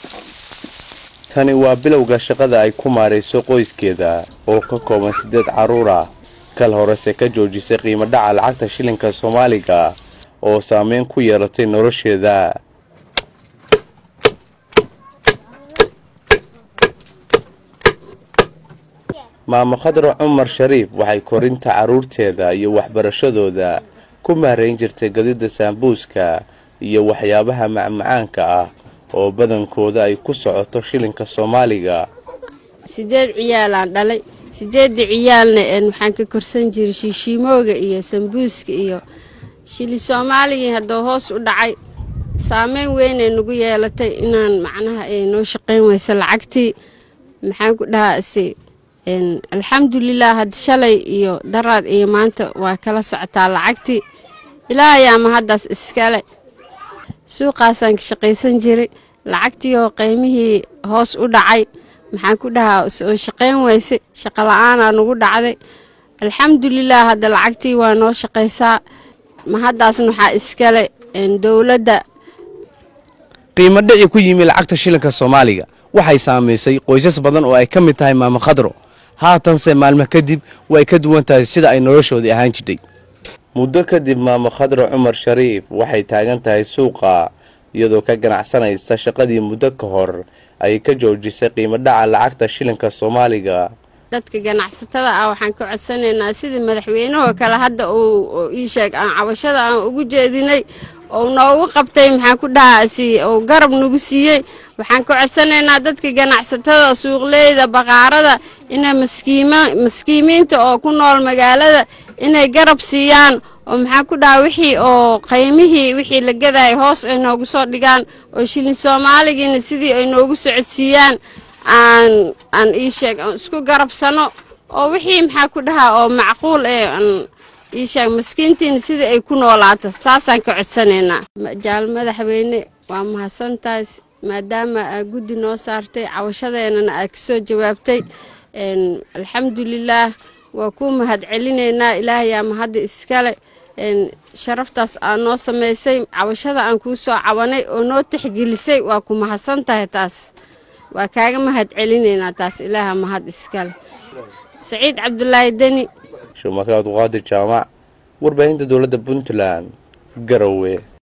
tani waa bilowga shaqada ay ku maarayso qoyskeeda oo ka kooban siddeed carruur ah kal horese ka joojisay qiimo dhaca lacagta shilinka soomaaliga oo saameyn ku yeelatay nolosheeda maamo khadra cumar shariif waxay korinta carruurteeda iyo waxbarashadooda ku maarayn jirtay gadida saambuuska iyo waxyaabaha macmacaanka ah oo badankooda ay ku socoto shilinka soomaaliga sideed ciyaalaan dhalay sideedda ciyaalna waxaan ka korsan jiray shiishiimooga iyo sambuuska iyo shili soomaaligii hadduu hoos u dhacay saameyn weynay nagu yeelatay inaan macnaha ay noo shaqayn weysa lacagtii maxaan ku dhahaase alxamdulilah hadda shalay iyo daraad iyo maanta waa kala socotaa lacagtii ilaahayaama haddaas iskale suuqaasaan ka shaqaysan jiray lacagtii oo qiymihii hoos u dhacay maxaan ku dhahaa oo shaqayn weyse shaqo la-aanaa nagu dhacday alxamdulilah hadda lacagtii waa noo shaqaysaa ma haddaasna waxaa iskale dowladda qiimo dhici ku yimi lacagta shilinka soomaaliga waxay saamaysay qoysas badan oo ay ka mid tahay maamo khadro haatanse maalmo kadib way ka duwan tahay sida ay noloshoodii ahaan jirtay muddo kadib maamo khadra cumar shariif waxay taagan tahay suuqa iyadoo ka ganacsanaysa shaqadii muddo ka hor ay ka joojisay qiimo dhaca lacagta shilinka soomaaliga dadka ganacsatada ah waxaan ka codsanaynaa sidii madaxweynahoo kale hadda uu ii sheeg aan cabashada aan ugu jeedinay oo noogu qabtay maxaan ku dhahaasi oo garab nagu siiyey waxaan ka codsanaynaa dadka ganacsatada suuqleyda baqaarada inay maskiima maskiimiinta oo ku nool magaalada inay garab siiyaan oo maxaan ku dhaha wixii oo qaymihii wixii la gadaya hoos ay noogu soo dhigaan oo shilin soomaaligiina sidii ay noogu socodsiiyaan aan aan ii sheeg aan isku garabsano oo wixii maxaa ku dhahaa oo macquul ee aan ii sheeg maskiintiina sidii ay ku noolaato saasaan ka codsanaynaa jaal madaxweyne waa mahadsantahay maadaama aa guddi noo saartay cawashadeennana aad ka soo jawaabtay alxamdulilaah waa kuu mahad celinaynaa ilaahayaa mahadda iskale sharaftaas aa noo samaysay cawashada aan kuu soo cabanay oo noo tixgelisay waa ku mahadsan tahay taas waa kaaga mahad celinaynaa taas ilaaha mahad iskale saciid cabdulaahi deni shumaka abduqaadir jaamac warbaahinta dowladda puntland garowe